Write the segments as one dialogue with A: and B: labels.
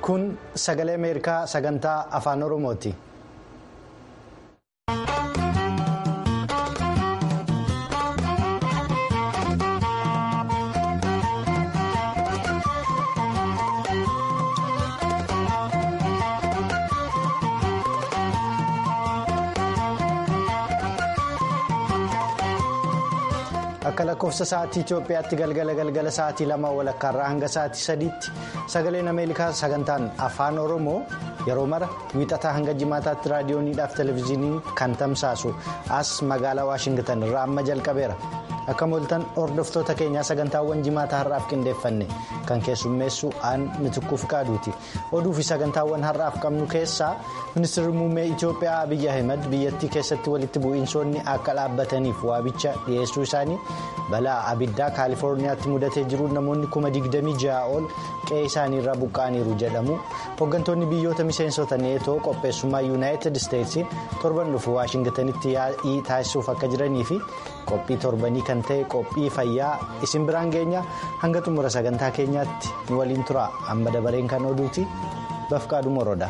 A: kun sagalee ameerikaa sagantaa afaan oromooti. akka lakkoofsa sa'aatii Itoophiyaatti galgala galgala sa'aatii lama walakkaarraa hanga sa'aatii sadiitti sagaleen ameerikaa sagantaan afaan oromoo yeroo mara wiixataa hanga jimaataatti raadiyooniidhaaf televezyiinii kan tamsaasu as magaalaa waashingitan irraa amma jalqabeera akka mooltan hordoftoota keenyaa sagantaawwan jimaataa har'aaf qindeeffanne kan keessummeessu aan mitukkuuf qaaduuti oduu fi sagantaawwan har'aaf qabnu keessaa ministeerri muummee itiyoophiyaa abiyyi ahimad biyyattii keessatti walitti bu'iinsoonni akka dhaabbataniif waabicha dhiyeessuu isaanii balaa abiddaa kaalifoorniyaatti mudatee jiru namoonni kuma 26 ol qe'ee isaaniirraa buqqa'aniiru jedhamu hooggantoonni biyyoota miseensota neetoo qopheessummaa yuunaayitid isteetsiin torban dhufu waashingitanitti yaa'ii taasisuuf akka jiranii fi qophii torbanii kan ta'e qophii fayyaa isin biraan geenya hanga xumura sagantaa keenyaatti nu waliin tura amma dabareen kan oduuti bafqaadhu moroodha.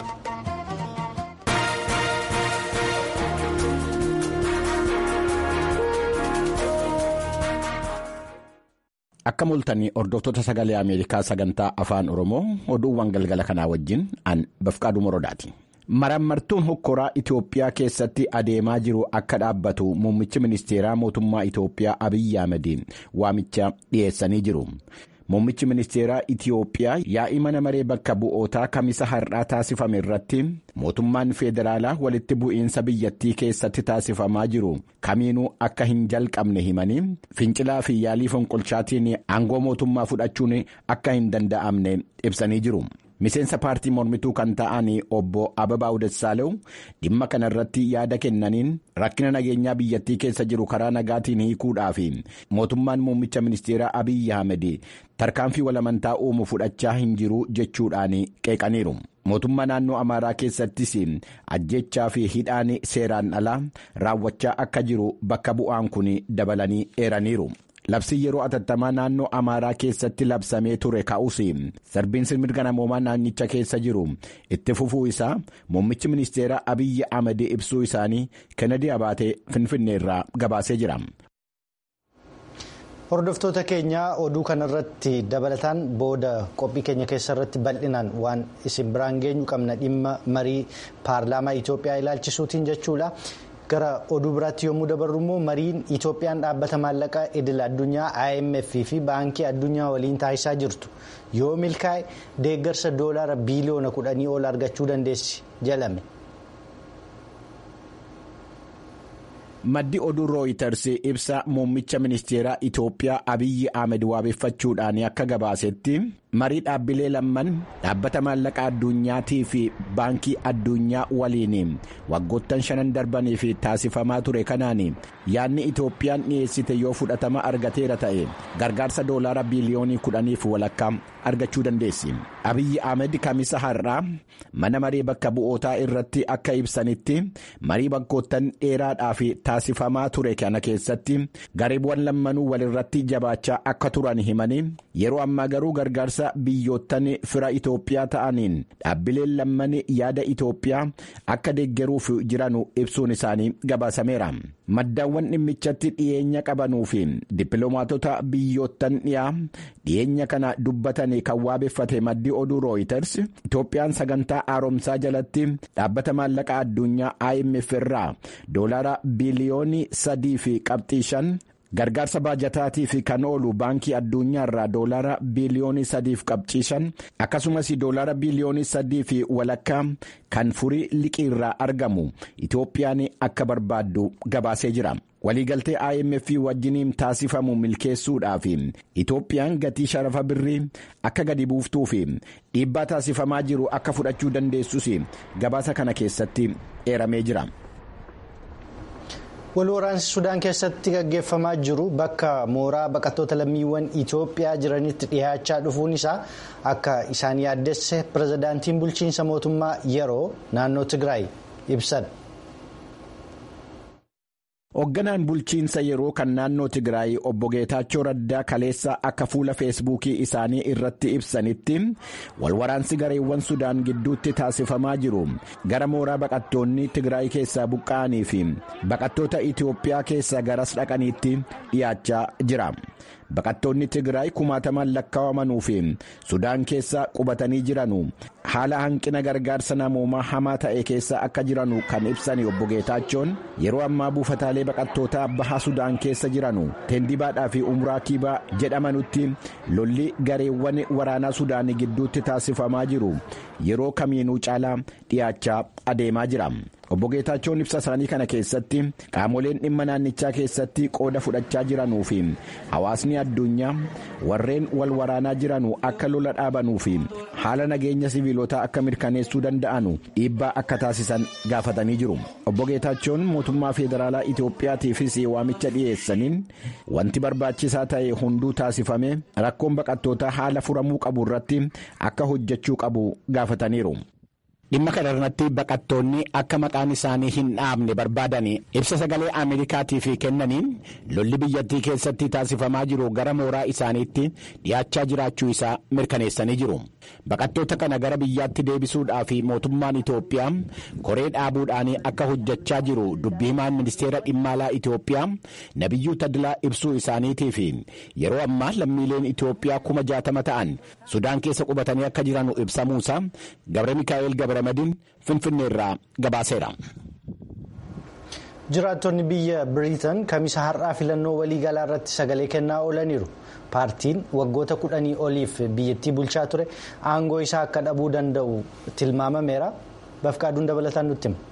B: Akka mul'atanii hordoftoota sagalee Ameerikaa sagantaa afaan Oromoo oduuwwan galgala kanaa wajjin an bafqaadhu morodaati. Marammartuun hokkoraa Itoophiyaa keessatti adeemaa jiru akka dhaabbatu muummichi ministeeraa mootummaa Itoophiyaa Abiyyi Ahmediin waamicha dhiyeessanii jiru. Muummichi ministeeraa Itoophiyaa yaa'ii mana maree bakka bu'ootaa kamisa har'aa taasifame irratti mootummaan federaalaa walitti bu'iinsa biyyattii keessatti taasifamaa jiru kamiinuu akka hin jalqabne himanii fincilaa fi yaalii fonqolchaatiin aangoo mootummaa fudhachuun akka hin danda'amne ibsanii jiru. Miseensa paartii mormituu kan ta'an obbo Ababaa Udessaalew dhimma kana irratti yaada kennaniin rakkina nageenyaa biyyattii keessa jiru karaa nagaatiin hiikuudhaaf mootummaan muummicha ministeeraa Abiyyi Ahmed tarkaanfii walamantaa uumu fudhachaa hin jiru jechuudhaan qeeqaniiru. Mootummaa naannoo Amaaraa keessattis ajjechaa fi hidhaan seeraan alaa raawwachaa akka jiru bakka bu'aan kun dabalanii eeraniiru. Labsii yeroo atattamaa naannoo Amaaraa keessatti labsamee ture ka'us sarbiinsi mirga namoomaa naannicha keessa jiru itti fufuu isaa muummichi ministeeraa Abiyyi Ahmed ibsuu isaanii Kennedy Abaatee Finfinnee irraa gabaasee jira.
A: Hordoftoota keenya oduu kanarratti dabalataan booda qophii keenya keessarratti bal'inaan waan isin biraan geenyu qabna dhimma marii paarlaamaa Itoophiyaa ilaalchisuutiin jechuudha. gara oduu biraatti yommuu dabarru immoo mariin itoophiyaan dhaabbata maallaqaa idil addunyaa imf fi baankii addunyaa waliin taasisaa jirtu yoo milkaa'e deeggarsa doolaara biiliyoona kudhanii ol argachuu dandeessi jedhame.
B: Maddi oduu rooyiters ibsa muummicha ministeeraa Itoophiyaa Abiyyi Ahmed waabeffachuudhaan akka gabaasetti marii dhaabbilee lamman dhaabbata maallaqaa addunyaatii fi baankii addunyaa waliin waggoottan shanan darbaniif taasifamaa ture kanaan yaadni Itoophiyaan dhiyeessite yoo fudhatama argateera ta'e gargaarsa doolaara biiliyoonii kudhaniif walakkaa argachuu dandeessi. Abiyyi Ahmed kamisa har'aa mana maree bakka bu'ootaa irratti akka ibsanitti marii waggoottan dheeraadhaaf taasifamaa ture kana keessatti gareewwan lammanuu walirratti jabaachaa akka turan himanii yeroo ammaa garuu gargaarsa biyyoottan fira Itoophiyaa ta'aniin dhaabbileen lamman yaada Itoophiyaa akka deeggaruuf jiranu ibsuun isaanii gabaasameera. Maddaawwan dhimmichatti dhiyeenya qabanuu fi dippiloomaatota biyyoottan dhiyaa dhiyeenya kana dubbatan kan waabeffate maddi oduu rooyiters Itoophiyaan sagantaa haaromsaa jalatti dhaabbata maallaqaa addunyaa IMF irraa doolaara biiliyoonii sadii fi qabxii shan gargaarsa baajataatiif kan oolu baankii addunyaa irraa doolaara biiliyoonii sadiif qabxii shan akkasumas doolaara biiliyoonii sadii fi walakkaa kan furii liqii irraa argamu Itoophiyaan akka barbaaddu gabaasee jira. waliigaltee IMF wajjiniin taasifamu milkeessuudhaaf Itoophiyaan gatii sharafa birrii akka gadi buuftuu fi dhiibbaa taasifamaa jiru akka fudhachuu dandeessus gabaasa kana keessatti eeramee jira.
A: wal waraansi sudaan keessatti gaggeeffamaa jiru bakka mooraa baqattoota lammiiwwan itoophiyaa jiranitti dhiyaachaa dhufuun isaa akka isaan yaaddesse pirezidaantiin bulchiinsa mootummaa yeroo naannoo tigraay ibsan.
B: Hoogganaan bulchiinsa yeroo kan naannoo Tigraay obbo Geetaachoo Raddaa kaleessa akka fuula feesbuukii isaanii irratti ibsanitti walwaraansi gareewwan Sudaan gidduutti taasifamaa jiru gara mooraa baqattoonni Tigraay keessaa buqqa'anii fi baqattoota Itoophiyaa keessaa garas dhaqaniitti dhiyaachaa jira. Baqattoonni Tigraay kumaataman lakkaa'amanuu fi Sudaan keessa qubatanii jiranu haala hanqina gargaarsa namoomaa hamaa ta'e keessa akka jiranu kan ibsan obbo Geetaachoon yeroo ammaa buufataalee baqattootaa baha Sudaan keessa jiranu Tendibaadhaa fi Umraa Kiibaa jedhamanutti lolli gareewwan waraanaa Sudaan gidduutti taasifamaa jiru yeroo kamiinuu caalaa dhiyaachaa adeemaa jira. Obbo Geetaachoon ibsa isaanii kana keessatti qaamoleen dhimma naannichaa keessatti qooda fudhachaa jiranuu fi hawaasni addunyaa warreen wal waraanaa jiranu akka lola dhaabanuu fi haala nageenya siviilotaa akka mirkaneessuu danda'anu dhiibbaa akka taasisan gaafatanii jiru. Obbo Geetaachoon mootummaa federaalaa Itoophiyaatiifis waamicha dhiyeessaniin wanti barbaachisaa ta'e hunduu taasifame rakkoon baqattootaa haala furamuu qabu irratti akka hojjechuu qabu gaafataniiru. dhimma kana irratti baqattoonni akka maqaan isaanii hin dhaabne barbaadan ibsa sagalee ameerikaatiif kennaniin lolli biyyattii keessatti taasifamaa jiru gara mooraa isaaniitti dhiyaachaa jiraachuu isaa mirkaneessanii jiru baqattoota kana gara biyyaatti deebisuudhaaf mootummaan itoophiyaa koree dhaabuudhaan akka hojjechaa jiru dubbii himaan ministeera dhimma alaa itoophiyaa nabiyyuu tadilaa ibsuu isaaniitiif yeroo ammaa lammiileen itoophiyaa kuma jaatama ta'an sudaan keessa qubatanii akka jiranu ibsamuusaa gabre mikaa'el gabre. Madiin Finfinnee irraa gabaaseera.
A: Jiraattonni biyya Biriitan kamisa har'aa filannoo waliigalaa irratti sagalee kennaa oolaniiru. Paartiin waggoota kudhanii oliif biyyattii bulchaa ture aangoo isaa akka dhabuu danda'u tilmaamameera. Bafqaaduun dabalataan nutti hima.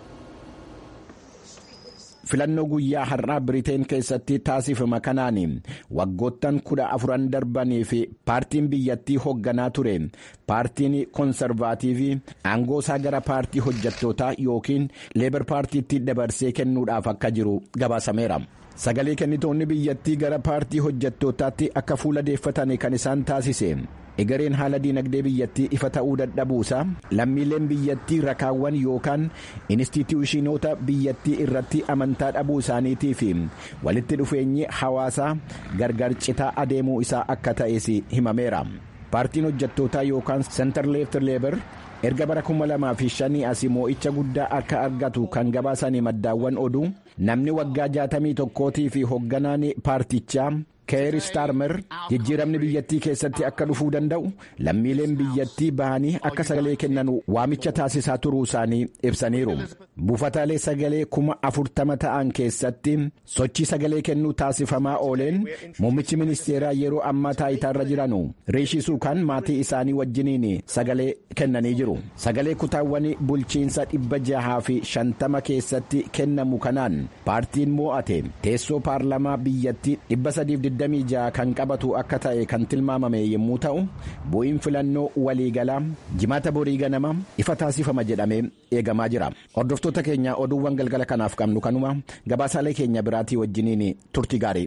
B: filannoo guyyaa har'aa biriteen keessatti taasifama kanaan waggoottan kudha afuran darbanii fi paartiin biyyattii hoogganaa ture paartiin koonsarvaatiivii aangoo isaa gara paartii hojjettootaa yookiin leebar paartiitti dabarsee kennuudhaaf akka jiru gabaasameera. sagalee kennitoonni biyyattii gara paartii hojjettootaatti akka fuula deeffatan kan isaan taasise. egereen haala diinagdee biyyattii ifa ta'uu dadhabuusaa lammiileen biyyattii rakaawwan yookaan inistituushinoota biyyattii irratti amantaa dhabuu isaaniitii fi walitti dhufeenyi hawaasaa gargar citaa adeemuu isaa akka ta'es himameera paartiin hojjettootaa yookaan sentar leeftir leebar erga bara 2005 asii moo'icha guddaa akka argatu kan gabaasanii maddaawwan oduu namni waggaa 61 fi hoogganaan paartichaa. keer staarmer jijjiiramni biyyattii keessatti akka dhufuu danda'u lammiileen biyyattii bahanii akka sagalee kennan waamicha taasisaa turuu isaanii ibsaniiru buufataalee sagalee kuma afurtama ta'an keessatti sochii sagalee kennuu taasifamaa ooleen muummichi ministeeraa yeroo ammaa taayitaarra jiranu riishi suukaan maatii isaanii wajjiniin sagalee kennanii jiru sagalee kutaawwan bulchiinsa dhibba jahaa fi shantama keessatti kennamu kanaan paartiin moo'ate teessoo paarlamaa biyyattii dhibba sadiif 26 kan qabatu akka ta'e kan tilmaamame yommuu ta'u bu'iin filannoo waliigalaa jimaata borii ganama ifa taasifama jedhamee eegamaa jira hordoftoota keenya oduuwwan galgala kanaaf qabnu kanuma gabaasaalee keenya biraatii wajjiniin turtii gaarii.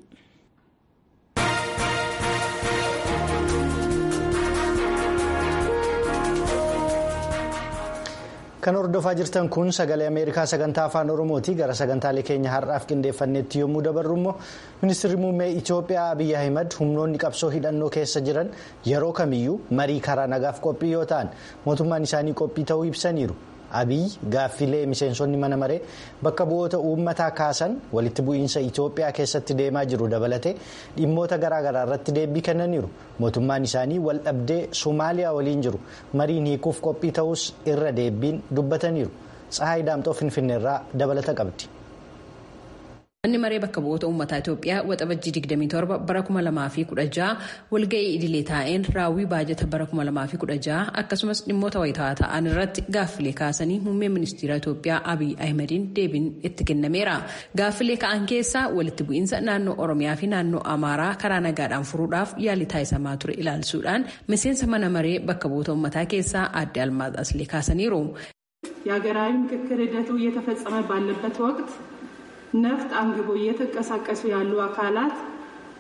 A: Kan hordofaa jirtan kun sagalee Ameerikaa sagantaa afaan Oromooti. Gara sagantaalee keenya har'aaf qindeeffannetti yommuu dabarru immoo ministeerri muummee Itoophiyaa Abiyyi Ahimad humnoonni qabsoo hidhannoo keessa jiran yeroo kamiyyuu marii karaa nagaaf qophii yoo ta'an mootummaan isaanii qophii ta'uu ibsaniiru. Abiyyi gaaffilee miseensonni mana maree bakka bu'oota uummataa kaasan walitti bu'iinsa Itoophiyaa keessatti deemaa jiru dabalatee dhimmoota garaagaraa irratti deebii kennaniiru. Mootummaan isaanii wal dhabdee Somaaliyaa waliin jiru mariin hiikuuf qophii ta'us irra deebiin dubbataniiru. Tsahaay Daamxoo Finfinneerraa dabalata qabdi.
C: Manni maree bakka bu'oota uummataa Itoophiyaa waxabajjii 27 bara 2016 walga'ii idilee taa'een raawwii baajata bara 2016 akkasumas dhimmoota wayitaawaa ta'an irratti gaaffilee kaasanii muummeen ministeera Itoophiyaa Abiyyi Ahimadiin deebiin itti kennameera. Gaaffilee ka'an keessaa walitti bu'iinsa naannoo Oromiyaa fi naannoo Amaaraa karaa nagaadhaan furuudhaaf yaalii taasisamaa ture ilaalchisuudhaan miseensa mana maree bakka bu'oota uummataa keessaa aadde Almaaz Aslee kaasaniiru.
D: የሀገራዊ ምክክር ሂደቱ እየተፈጸመ ባለበት ወቅት ነፍጥ አንግቦ እየተንቀሳቀሱ ያሉ አካላት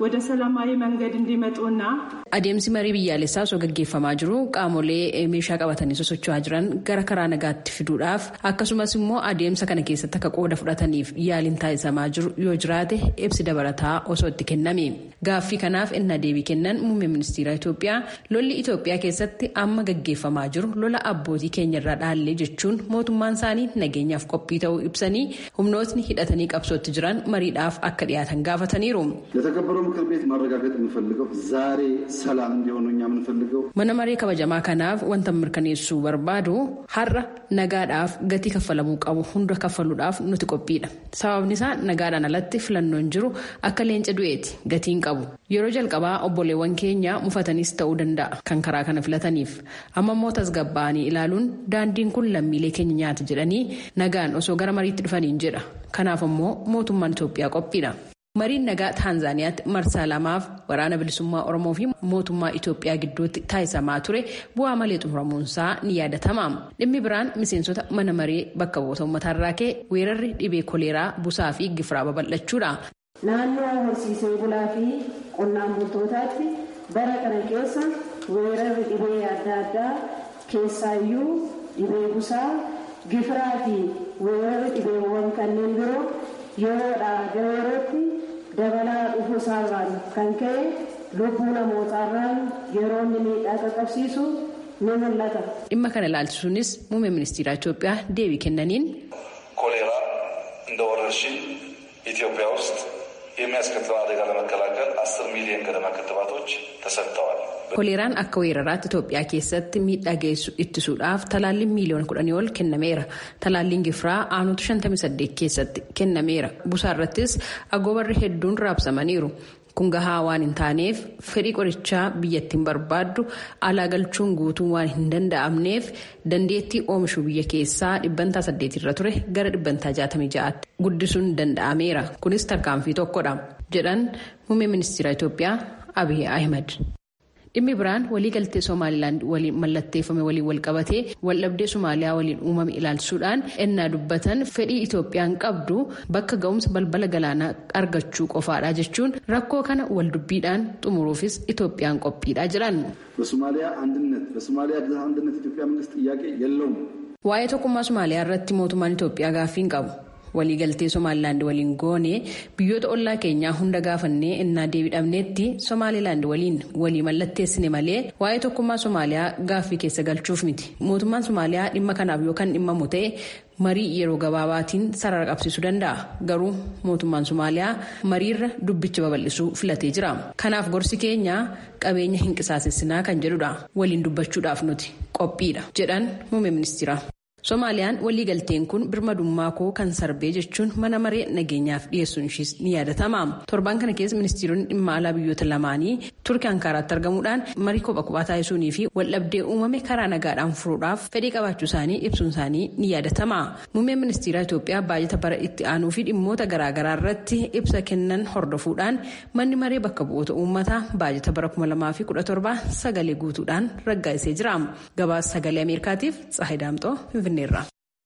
D: ወደ ሰላማዊ መንገድ እንዲመጡና
C: adeemsi marii biyyaalessaa osoo gaggeeffamaa jiru qaamolee meeshaa qabatanii sosocho'aa jiran gara karaa nagaatti fiduudhaaf akkasumas immoo adeemsa kana keessatti akka qooda fudhataniif yaaliin taasisamaa jiru yoo jiraate ibsi dabalataa osoo itti kenname gaaffii kanaaf innaa deebii kennan muummee ministeera Itoophiyaa lolli Itoophiyaa keessatti amma gaggeeffamaa jiru lola abbootii keenyarraa dhaallee jechuun mootummaan isaanii nageenyaaf qophii ta'uu ibsanii humnootni hidhatanii qabsootti jiran mariidhaaf akka dhiyaatan gaafataniiru.
E: ለተከበረው ምክር ቤት ማረጋገጥ የምፈልገው ዛሬ ሰላም እንዲሆኑ እኛ የምንፈልገው
C: mana maree kabajamaa kanaaf wanta mirkaneessuu barbaadu har'a nagaadhaaf gatii kaffalamuu qabu hunda kaffaluudhaaf nuti qophiidha sababni isaa nagaadhaan alatti filannoon jiru akka leenca du'eeti gatiin qabu yeroo jalqabaa obboleewwan keenya mufataniis ta'uu danda'a kan karaa kana filataniif amma immoo tasgabbaa'anii ilaaluun daandiin kun lammiilee keenya nyaata jedhanii nagaan osoo gara mariitti dhufaniin jedha kanaaf immoo mootummaan Itoophiyaa qophiidha. mariin nagaa taanzaaniyaatti marsaa lamaaf waraana bilisummaa oromoo fi mootummaa itoophiyaa gidduutti taasisamaa ture bu'aa malee xumuramuunsaa ni yaadatama dhimmi biraan miseensota mana maree bakka bu'oota uummataarraa ka'e weerarri dhibee koleeraa busaa fi gifiraa babal'achuudha.
F: naannoo horsiisee bulaa fi qonnaan bultootaatti bara kana keessa weerarri dhibee adda addaa keessaayyuu dhibee busaa gifiraa fi weerarri dhibeewwan kanneen biroo yeroodhaa gara yerootti dabalaa dhufuu isaarraan kan ka'e lubbuu namootaarraan yeroo inni miidhaa qaqqabsiisu ni mul'ata.
C: dhimma kana ilaalchisuunis muummee ministeera Itoophiyaa deebii kennaniin.
G: ኮሌራ እንደ ወረርሽኝ ኢትዮጵያ ውስጥ የሚያስከትለውን አደጋ ለመከላከል አስር ሚሊዮን ገደማ ክትባቶች ተሰጥተዋል።
C: koleeraan akka weeraraatti Itoophiyaa keessatti miidhaa geessu ittisuudhaaf talaalliin miiliyoona kudhanii ol kennameera. Talaalliin gifiraa aanutu 58 keessatti kennameera. Busaa irrattis agoobarri hedduun raabsamaniiru. Kun gahaa waan hin taaneef fedhii qorichaa biyyattiin barbaaddu alaa galchuun guutuu waan hin danda'amneef dandeettii oomishuu biyya keessaa dhibbantaa saddeet irra ture gara dhibbantaa jaatamii ja'aatti guddisuun danda'ameera. Kunis tarkaanfii tokkodha jedhan muummee ministeera Itoophiyaa Abiy Ahimad. dhimmi biraan waliigaltee somaalilaand waliin mallatteeffame waliin walqabatee waldhabdee somaaliyaa waliin uumame ilaalchisuudhaan ennaa dubbatan fedhii itoophiyaan qabdu bakka ga'umsa balbala galaanaa argachuu qofaadha jechuun rakkoo kana waldubbiidhaan xumuruufis itoophiyaan qophiidha jiran.
E: በሶማሊያ አንድነት በሶማሊያ አንድነት ኢትዮጵያ መንግስት ጥያቄ የለውም።
C: waa'ee tokkummaa somaaliyaa irratti mootummaan itoophiyaa gaaffii hin qabu. waliigaltee somaalilaand waliin goone biyyoota ollaa keenyaa hunda gaafannee innaa deebi'amneetti somaalilaand waliin walii mallatteessine malee waa'ee tokkummaa somaaliyaa gaaffii keessa galchuuf miti mootummaan somaaliyaa dhimma kanaaf yookaan dhimmamu ta'e marii yeroo gabaabaatiin sarara qabsiisuu danda'a garuu mootummaan somaaliyaa mariirra dubbicha babal'isuu filatee jira kanaaf gorsi keenya qabeenya hin qisaasessinaa kan jedhudha waliin dubbachuudhaaf nuti qophiidha jedhan muummee ministeera. Somaaliyaan waliigalteen kun birmadummaa koo kan sarbee jechuun mana maree nageenyaaf dhiyeessuun ishiis ni yaadatama. Torbaan kana keessa ministeeronni dhimma alaa biyyoota lamaanii turkii Ankaaraatti argamuudhaan marii kophaa kophaa taasisuunii fi waldhabdee uumame karaa nagaadhaan furuudhaaf fedhii qabaachuu isaanii ibsuun isaanii ni yaadatama. Muummeen ministeera Itoophiyaa baajata bara itti aanuu fi dhimmoota garaagaraa irratti ibsa kennan hordofuudhaan manni maree bakka bu'oota uummataa baajata bara 2017 sagalee guutuudhaan raggaasisee jira. Gabaasa sagalee Ameerikaatiif Tsahayi Daamxoo Finfinneerra.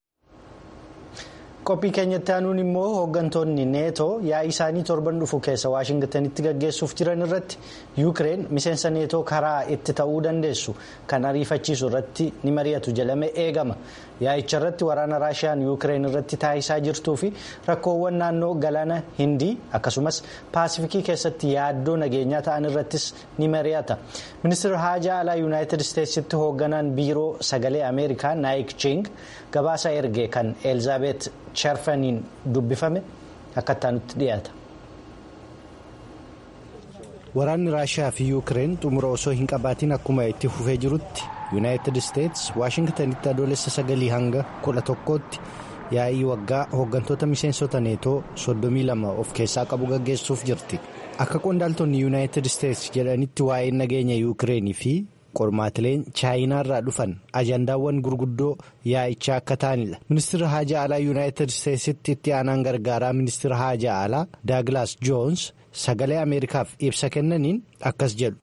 A: qophii keenyatti aanuun immoo hooggantoonni neetoo yaa'ii isaanii torban dhufu keessa waashingtanitti gaggeessuuf jiran irratti yuukireen miseensa neetoo karaa itti ta'uu dandeessu kan ariifachiisu irratti ni mari'atu jedhame eegama yaa'icha irratti waraana raashiyaan yuukireen irratti taasisaa jirtuu fi rakkoowwan naannoo galaana hindii akkasumas paasifikii keessatti yaaddoo nageenyaa ta'an irrattis ni mari'ata ministeerri haajaa alaa yuunaayitid isteetsitti hoogganaan biiroo sagalee ameerikaa naayik ching gabaasa erge kan elizaabeet sharfaniin dubbifame akkattaa nutti dhiyaata. waraanni raashiyaa fi yuukireen xumura osoo hin qabaatiin akkuma itti fufee jirutti yuunaayitid isteets waashingtanitti adoolessa sagalii hanga kudha tokkootti yaa'ii waggaa hooggantoota miseensota neetoo soddomii lama of keessaa qabu gaggeessuuf jirti akka qondaaltonni yuunaayitid isteets jedhanitti waa'een nageenya yuukireenii fi qormaatileen chaayinaarraa dhufan ajandaawwan gurguddoo yaa'ichaa akka ta'anidha ministeera haajaa alaa yuunaayitid isteetsitti itti aanaan gargaaraa ministeera haajaa alaa daaglaas joons sagalee ameerikaaf ibsa kennaniin akkas jedhu.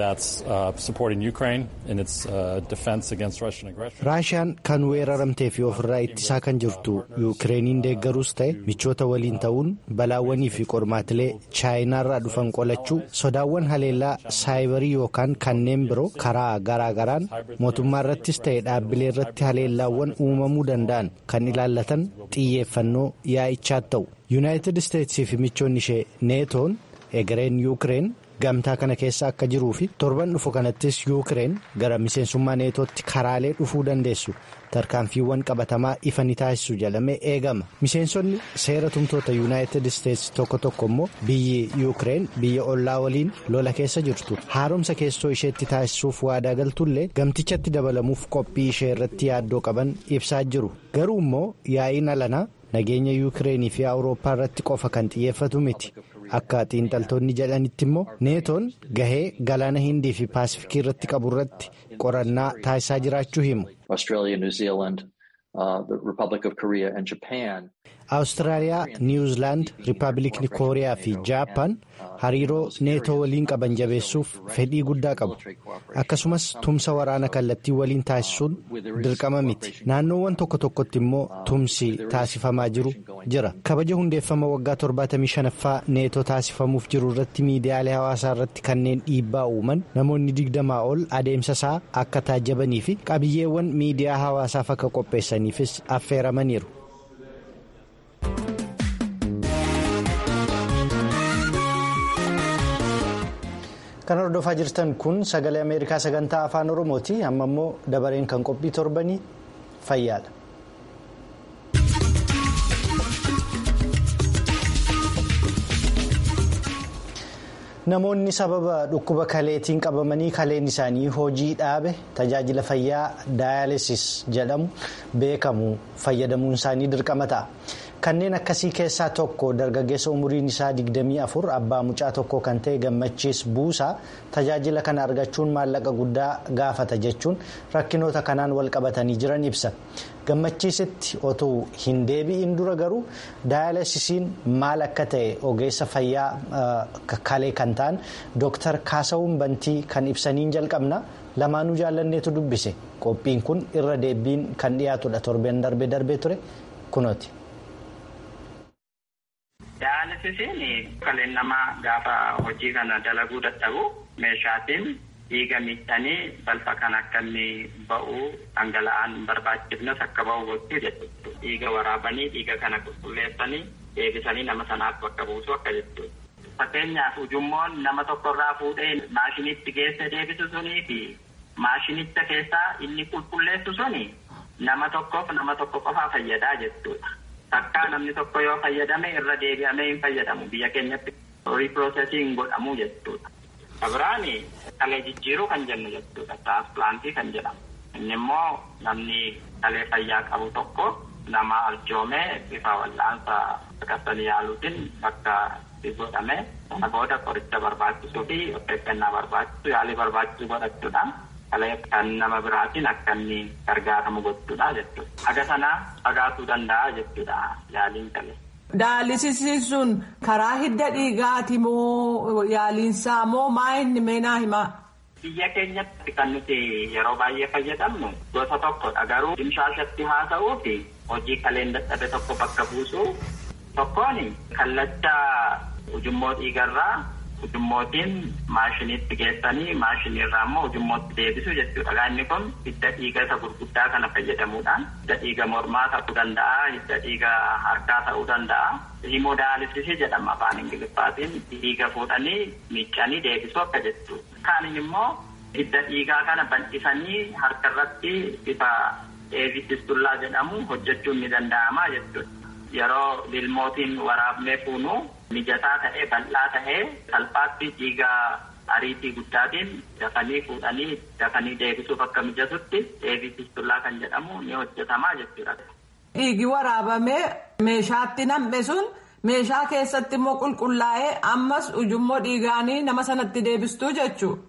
A: raashiyaan kan weeraramtee fi ofirraa ittisaa kan jirtu yuukireeniin deeggaruus ta'e michoota waliin ta'uun balaawwanii fi qormaatilee chaayinaarraa dhufan qolachuu sodaawwan haleellaa saayibarii yookaan kanneen biroo karaa garaagaraan mootummaa irrattis ta'e dhaabbilee irratti haleellaawwan uumamuu danda'an kan ilaallatan xiyyeeffannoo yaa'ichaa ta'u yuunaayitid isteetsii fi michoonni ishee neetoon egereen yuukireen gamtaa kana keessa akka jiruu fi torban dhufu kanattis yuukireen gara miseensummaa neetootti karaalee dhufuu dandeessu tarkaanfiiwwan qabatamaa ifa ni taasisu jedhamee eegama miseensonni seera tumtoota yuunaayitid isteetsi tokko tokko immoo biyyi yuukireen biyya ollaa waliin lola keessa jirtu haaromsa keessoo isheetti taasisuuf waadaa galtullee gamtichatti dabalamuuf qophii ishee irratti yaaddoo qaban ibsaa jiru garuu immoo yaa'iin alanaa nageenya yuukireenii fi awurooppaa irratti qofa kan xiyyeeffatu miti. akka xiinxaltoonni jedhanitti immoo neetoon gahee galaana hindii fi paasifikii irratti qabu irratti qorannaa taasisaa jiraachuu himu. awustiraaliyaa niwuzilaand riippaabilikni kooriyaa fi jaappaan hariiroo neetoo waliin qaban jabeessuuf fedhii guddaa qabu akkasumas tumsa waraana kallattii waliin taasisuun dirqama miti naannoowwan tokko tokkotti immoo tumsi taasifamaa jiru jira kabaja hundeeffama waggaa 75ffaa neetoo taasifamuuf jiru irratti miidiyaalee hawaasaa irratti kanneen dhiibbaa uuman namoonni digdamaa ol adeemsa isaa akka taajjabanii fi qabiyyeewwan miidiyaa hawaasaaf akka qopheessaniifis affeeramaniiru. kan hordofaa jirtan kun sagalee ameerikaa sagantaa afaan oromooti amma immoo dabareen kan qophii torbanii fayyaadha. namoonni sababa dhukkuba kaleetiin qabamanii kaleen isaanii hojii dhaabe tajaajila fayyaa daayalisis jedhamu beekamu fayyadamuun isaanii dirqama ta'a. kanneen akkasii keessaa tokko dargaggeessa umuriin isaa 24 abbaa mucaa tokko kan ta'e gammachiis buusaa tajaajila kana argachuun maallaqa guddaa gaafata jechuun rakkinoota kanaan wal qabatanii jiran ibsa gammachiisitti otuu hin deebi'in dura garuu daayalisisiin maal akka ta'e ogeessa fayyaa kalee kan ta'an dooktar kaasawuun bantii kan ibsaniin jalqabna lamaanuu jaallanneetu dubbise qophiin kun irra deebiin kan dhiyaatudha torbeen darbee darbee ture kunooti.
H: Daalasisiin kaleen namaa gaafa hojii kana dalaguu dadhabu meeshaatiin dhiiga miidhanii balfa kan akka inni ba'u dhangala'aan barbaachifnes akka ba'u gochuu jechuudha. Dhiiga waraabanii dhiiga kana qulqulleessanii deebisanii nama sanaaf bakka buusu akka jechuudha. Fakkeenyaaf ujummoon nama tokkorraa fuudhee maashinitti geesse deebisu sunii fi maashinicha keessaa inni qulqulleessu suni nama tokkoof nama tokko qofaa fayyadaa jechuudha. Takkaa namni tokko yoo fayyadame irra deebi'amee hin fayyadamu biyya keenyatti riipiroosesiin godhamu jechuudha. Abiraani kalee jijjiiruu kan jennu jechuudha. Tiraansplantii kan jedhamu. Inni immoo namni kalee fayyaa qabu tokko nama arjoomee bifa wal'aansa akkasanii yaaluutiin bakka godhame sana booda qoricha barbaachisuu fi of eeggannaa barbaachisu yaalii barbaachisu godhachuudhaan kalee kan nama biraatiin akka inni gargaaramu gochuudha jechuudha. Haga sanaa fagaatuu danda'a jechuudha yaaliin kalee.
I: Daalisisiin sun karaa hidda dhiigaati moo yaaliinsaa moo maa inni meenaa himaa?
H: Biyya keenyatti kan nuti yeroo baay'ee fayyadamnu gosa tokkodha garuu dimshaashatti haasa'uu fi hojii kaleen dadhabe tokko bakka buusuu tokkoon kallacha ujummoo dhiigarraa ujummootiin maashiniitti geessanii maashiniirraa immoo ujummootti deebisu jechuudha. Inni kun hidda dhiiga isa gurguddaa kana fayyadamuudhaan hidda dhiiga mormaa ta'uu danda'a, hidda dhiiga harkaa ta'uu danda'a. Himodaalisisii jedhama afaan Ingiliffaatiin dhiiga fuudhanii miiccanii deebisu akka jechuudha. Kaanin immoo hidda dhiigaa kana bal'isanii harka irratti bifa eevististullaa jedhamu hojjechuun ni danda'ama jechuudha. Yeroo lilmootiin waraabnee fuunu mijataa ta'ee bal'aa ta'ee salphaatti dhiiga ariitii guddaatiin dafanii fuudhanii dafanii deebisuuf akka mijatutti eevististullaa kan jedhamu ni hojjetamaa jechuudha.
I: Dhiigi waraabamee meeshaatti nam'e sun meeshaa keessatti immoo qulqullaa'ee ammas ujummoo dhiigaanii nama sanatti deebistuu jechuudha.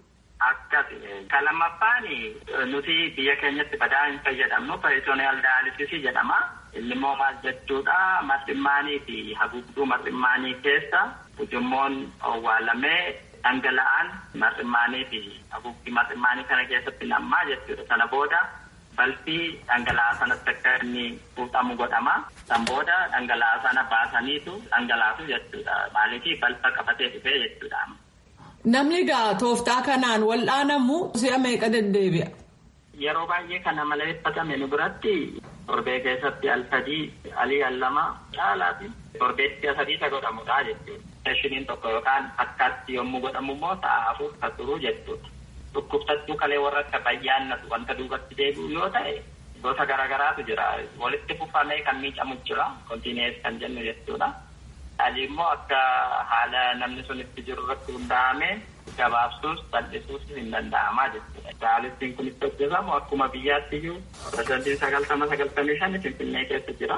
H: Akkas ka lammaffaan nuti biyya keenyatti badaa hin fayyadamnu peritooniyaal daayalisisii jedhama. Inni immoo maal jechuudha marximmaanii fi haguugduu marximmaanii keessa ujummoon owwaalamee dhangala'aan marximmaanii fi haguugdii marximmaanii kana keessatti nammaa jechuudha. Sana booda balfii dhangala'aa sanatti akka inni fuudhamu godhama. San booda dhangala'aa sana baasaniitu dhangalaasu jechuudha. Maaliif balfa qabatee dhufee jechuudha.
I: Namni egaa tooftaa kanaan wal'aanamu si'a meeqa deddeebi'a?
H: Yeroo baay'ee kana maleeffatame nu biratti torbee keessatti al sadii alii al lama caalaati. Torbeetti sadii isa godhamudha jechuudha. Seeshiniin tokko yookaan akkaatti yommuu godhamu immoo sa'a afur kan turu jechuudha. Dhukkubsattuu kalee warra akka bayyaannatu wanta duubatti deebi'u yoo ta'e gosa garaagaraatu jira. Walitti fufamee kan miidhamu jira. Kontiinees kan jennu jechuudha. Ali immoo akka haala namni sun itti jiru irratti hundaa'ame gabaabsuus bal'isuus hin danda'amaa jechuudha. Daalistiin kun itti hojjetamu akkuma biyyaatti iyyuu parsantiin sagaltama sagaltamii shan Finfinnee keessa jira.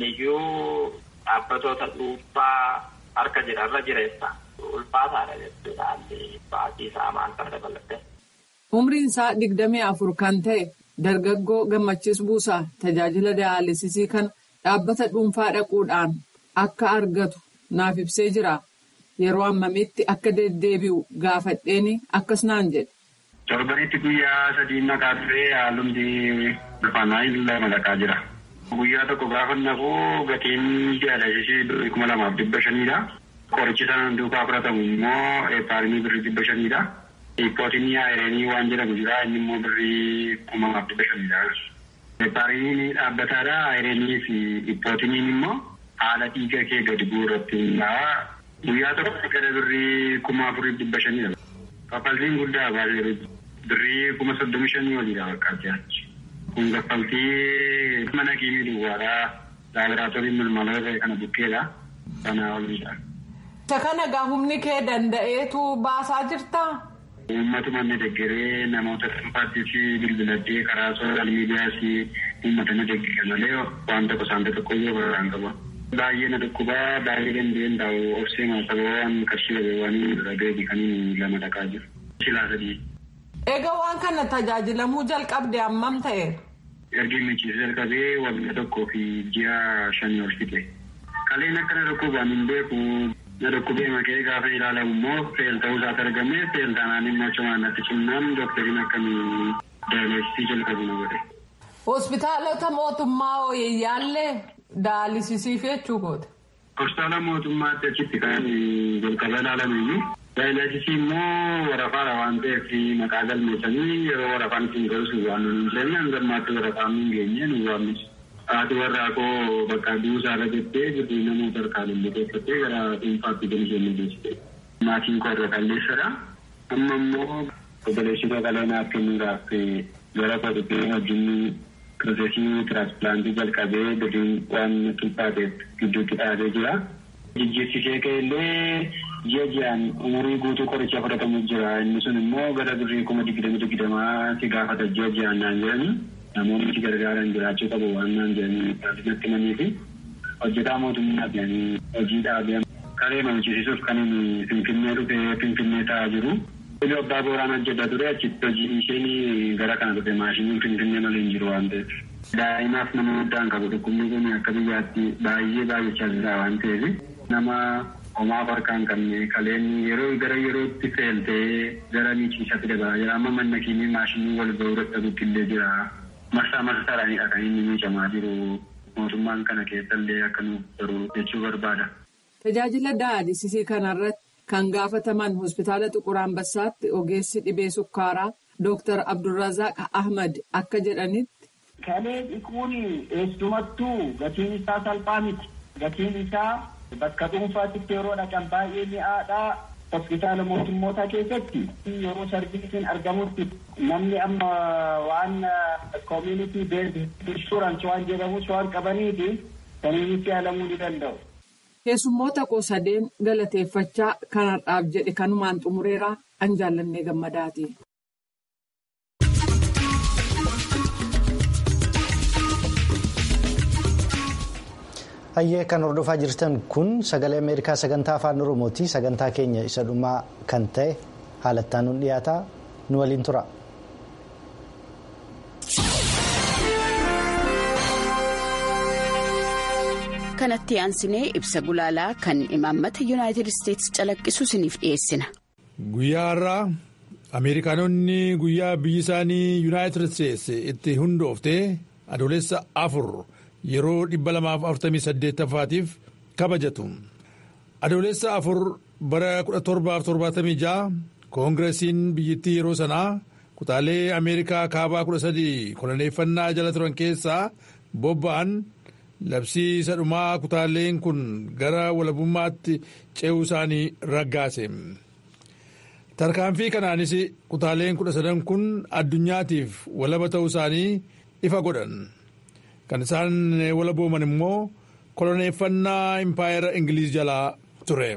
H: Iyyuu dhaabbatoota dhuunfaa harka jira irra jireessa. Ulfaataadha jechuudha haalli baatii isaa maal kana dabalatte.
I: Umriin isaa digdamii afur kan ta'e dargaggoo gammachiis buusaa tajaajila daayalisisii kan dhaabbata dhuunfaa dhaquudhaan akka argatu naaf ibsee jira. Yeroo ammamitti akka deddeebi'u gaafadheeni akkas naan jedhe.
J: Torbanitti guyyaa sadii maqaa turee haalumti ulfaanaa lama dhaqaa jira. Guyyaa tokko gaafa naquu gatiin daayalisisii kuma lamaaf dhibba shaniidha. Qorichi sana duukaa fudhatamu immoo eepaarimii birrii dhibba shaniidha. Ippootinii aayireenii waan jedhamu jira inni immoo birrii kuma lamaaf dhibba shaniidha. Eepaarimiin dhaabbataadha aayireenii fi ippootiniin immoo haala dhiiga kee gadi bu'u irratti hundaa'a. Guyyaa tokko gara birrii kuma afurii dhibba shaniidha. Kaffaltiin guddaa baay'ee birrii kuma soddomi shanii oliidha bakka achi. Kun kaffaltii mana kiimii duwwaadhaa laaboraatoorii malmaloota kana bukkeedha. Sanaa oliidha.
I: Isa kana gaa humni kee danda'eetu baasaa jirtaa?
J: Uummatuma inni deeggaree namoota dhuunfaattis bilbiladhee karaa sooshaal miidiyaas uummata na deeggara malee waan tokko saanta tokko iyyuu barraan qaba. Baay'ee na dhukkubaa baay'ee danda'een taa'u obsee maasaba waan qarshii dhabeewwan dhabeeti kan lama dhaqaa jiru. Silaa sadii.
I: Egaa waan kana tajaajilamuu jalqabde hammam ta'e?
J: Ergi michiisa jalqabee waggaa tokkoo fi ji'a shanii ol fixe. Kaleen akka na dhukkubaan hin beeku na dhukkubee makee gaafa ilaalamu immoo feel ta'uu isaati argame feel taanaan immoo cimaan natti cimnaan doktariin akkamii daayilesisii jalqabu na godhe.
I: Hospitaalota mootummaa hooyeyyaallee daalisisiif jechuu goote.
J: Hospitaala mootummaatti achitti kan jalqaba ilaalamu daayilesisii immoo warafaadha waan ta'eef maqaa galmeessanii yeroo warafaan isin galus waan nuyi jenne hangammaatti warafaan hin geenye nu waamnis. Haati warraa koo bakka duusaa irra jettee jirbii namoota harkaan illee keessatti gara dhuunfaatti galishee mul'isite. Maatiin koo irra qalleessadha. Amma immoo obboleessi koo qaleenaaf kennuudhaaf gara koo dhuftee wajjin piroosesii tiraansplaantii jalqabee gadiin waan qixxaateef gidduutti dhaabee jira. Jijjiirsisee ka'ellee ji'a ji'aan umurii guutuu qoricha fudhatamu jira. Inni sun immoo gara birrii kuma digdama digdamaa si gaafata ji'a ji'aan naan jedhanii. namoonni itti gargaaran jiraachuu qabu waan naan jedhanii natti himanii fi hojjetaa mootummaa jedhanii hojii dhaabee kalee mamchisiisuuf kan inni finfinnee dhufee finfinnee taa'aa jiru. Illee abbaa booraan hojjetaa ture achitti hojii isheen gara kana dhufe maashiniin finfinnee malee hin jiru waan ta'eef. Daa'imaaf nama guddaan qabu dhukkubni kun akka biyyaatti baay'ee baay'achaa jira waan ta'eef nama homaaf harkaan qabne kaleen yeroo gara yerootti feeltee gara miichiisatti dabalaa jira amma manna kiimii maashinii wal ga'uu dadhabutti illee jira. Marsaa marsaadhaanidha kan inni miicamaa jiru mootummaan kana keessallee akka nuuf baruu jechuu barbaada.
I: Tajaajila daayalisisii kanarratti kan gaafataman hospitaala Xuqur Ambassaatti ogeessi dhibee sukkaaraa Dr. Abdulrazaaq Ahmad akka jedhanitti.
K: Kalee dhiquun eessumattuu gatiin isaa salphaa miti. Gatiin isaa bakka dhuunfaatti yeroo dhaqan baay'ee mi'aadhaa. hospitaala mootummoota keessatti yeroo sarbiisiin argamutti namni amma waan community based insurance waan jedhamus waan qabaniifi saniinitti yaalamuu ni danda'u.
I: Keessummoota koo sadeen galateeffachaa kanarraaf jedhe kanumaan xumureeraa an jaallannee gammadaati.
A: Hayyee kan hordofaa jirtan kun sagalee Ameerikaa sagantaa afaan Oromooti. Sagantaa keenya isa dhumaa kan ta'e haalattaan nu dhiyaata nu waliin tura.
L: kanatti aansinee ibsa gulaalaa kan imaammata yuunaayitid isteetsi calaqqisu isiniif dhiyeessina.
M: guyyaa har'aa ameerikaanonni guyyaa biyyi isaanii yuunaayitid isteetsi itti hundoofte adoolessa afur yeroo 248ffaatiif kabajatu adoolessa afur bara 1776 koongiresiin biyyattii yeroo sanaa kutaalee ameerikaa kaabaa 13 koloneeffannaa jala turan keessaa bobba'an. labsii isa dhumaa kutaaleen kun gara walabummaatti ce'uu isaanii raggaase tarkaanfii kanaanis kutaaleen kudha sadan kun addunyaatiif walaba ta'uu isaanii ifa godhan kan isaan walabooman immoo koloneeffannaa impaayera ingiliiz jalaa ture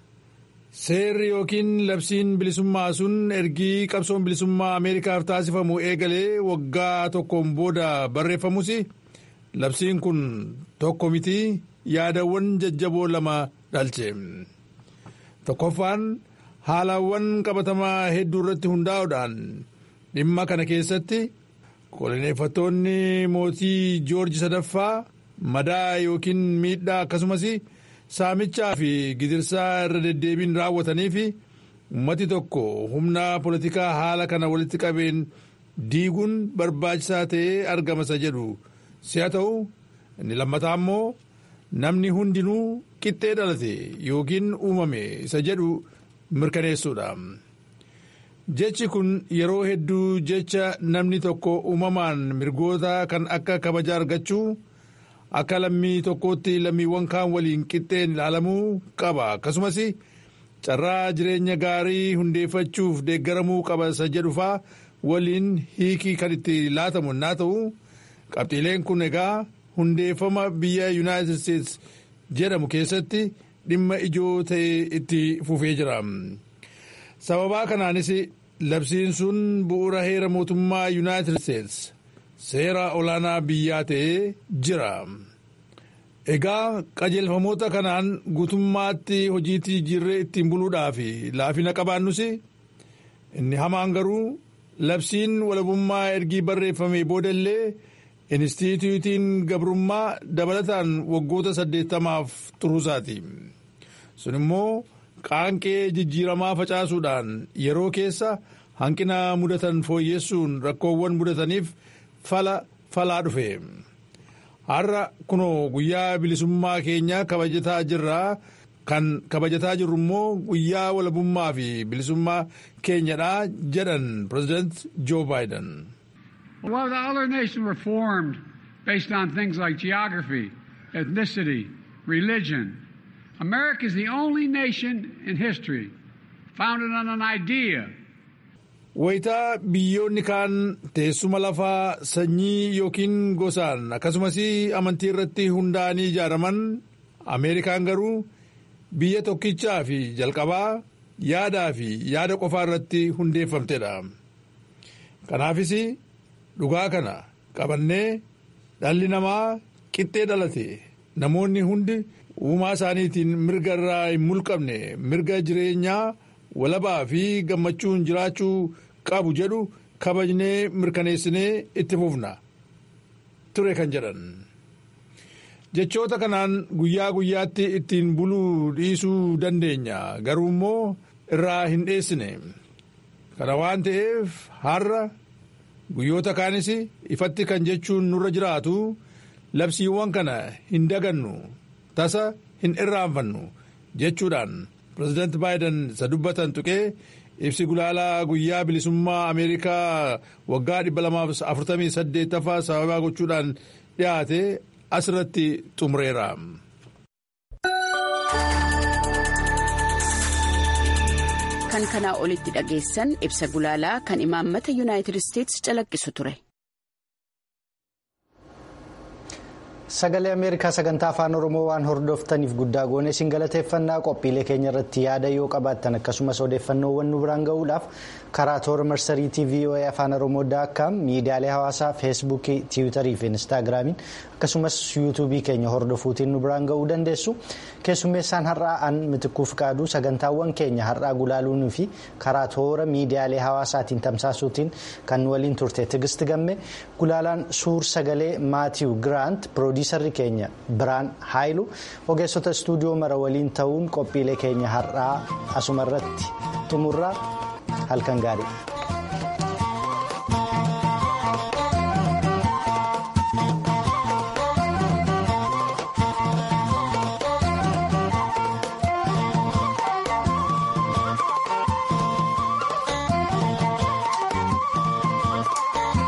M: seerri yookiin labsiin bilisummaa sun ergii qabsoon bilisummaa ameerikaaf taasifamu eegalee waggaa tokkoon booda barreeffamus. labsiin kun tokko miti yaadawwan jajjaboo lama dhalche tokkoffaan haalawwan qabatamaa hedduu irratti hundaa'uudhaan dhimma kana keessatti koloneeffattoonni mootii joorji sadaffaa madaa yookiin miidhaa akkasumas saamichaa fi gidirsaa irra deddeebiin raawwatanii fi ummati tokko humna poolitikaa haala kana walitti qabeen diiguun barbaachisaa ta'ee argamasa jedhu. si'a ta'u inni lammataa immoo namni hundinuu qixxee dhalate yookiin uumame isa jedhu mirkaneessuudha. jechi kun yeroo hedduu jecha namni tokko uumamaan mirgoota kan akka kabaja argachuu akka lammii tokkootti lammiiwwan kaan waliin qixxeen ilaalamuu qaba akkasumas carraa jireenya gaarii hundeeffachuuf deeggaramuu qaba isa jedhufaa waliin hiikii kan itti laatamu naa ta'u. qabxiileen kun egaa hundeeffama biyya yuunaayitid isteetsi jedhamu keessatti dhimma ijoo ta'e itti fufee jira sababaa kanaanis labsiin sun bu'uura heera mootummaa yuunaayitid isteetsi seera olaanaa biyyaa ta'ee jira egaa qajeelfamoota kanaan guutummaatti hojiitti jijjiirree ittiin buluudhaaf laafina qabaannus inni hamaan garuu labsiin walabummaa ergii barreeffame boodallee. Inistituutiin gabrummaa dabalataan waggoota saddeettamaaf turuusaati. sun immoo qaanqee jijjiiramaa facaasuudhaan yeroo keessa hanqina mudatan fooyyessuun rakkoowwan mudataniif fala falaa dhufe. har'a kunoo guyyaa bilisummaa keenya kabajataa jirraa kan kabajataa jirru immoo guyyaa walabummaa fi bilisummaa keenyadha jedhan pireezidant joo baayiden.
N: Well, the other nations were formed based on things like geography, ethnicity, religion. America is the only nation in history founded on an idea.
M: Wayitaa biyyoonni kaan teessuma lafaa sanyii yookiin gosaan akkasumas amantii irratti hundaa'anii ijaaraman Ameerikaan garuu biyya tokkichaa fi jalqabaa yaadaa fi yaada qofaa irratti hundeeffamtedha. Kanaafis dhugaa kana qabannee dhalli namaa qixxee dhalate namoonni hundi uumaa isaaniitiin mirga irraa hin mulqabne mirga jireenyaa walabaa fi gammachuun jiraachuu qabu jedhu kabajnee mirkaneessinee itti fufna ture kan jedhan. jechoota kanaan guyyaa guyyaatti ittiin buluu dhiisuu dandeenya garuu immoo irraa hin dheessine kana waan ta'eef har'a guyyoota kaanis ifatti kan jechuun nurra jiraatu labsiiwwan kana hin dagannu tasa hin irraanfannu jechuudhaan pireezidant baayiden isa dubbatan tuqee ibsi gulaalaa guyyaa bilisummaa ameerikaa waggaa 248ffaa sababaa gochuudhaan dhiyaate asirratti xumureera.
L: kan kanaa olitti dhageessan ibsa gulaalaa kan imaammata yuunaayitid isteetsi calaqqisu ture.
A: Sagalee Ameerikaa sagantaa afaan Oromoo waan hordoftaniif guddaa goone isin galateeffannaa qophiilee keenya irratti yaada yoo qabaattan akkasumas odeeffannoowwan nu biraan gahuudhaaf karaa toora marsariitii voa afaan oromoo daakkaam miidiyaalee hawaasaa feesbuukii tiwiitarii fi instaagiraamiin akkasumas yuutuubii keenya hordofuutiin nu biraan ga'uu dandeessu keessummeessaan har'aa an mitikkuuf qaaduu sagantaawwan keenya har'aa gulaaluunii fi karaa toora miidiyaalee hawaasaatiin tamsaasuutiin kan waliin turte tigist gamme gulaalaan suur sagalee maatiiw giraant piroodiisarri keenya biraan haayilu ogeessota istuudiyoo mara waliin ta'uun qophiilee keenya har'aa asumarratti xumurraa halkan gaarii.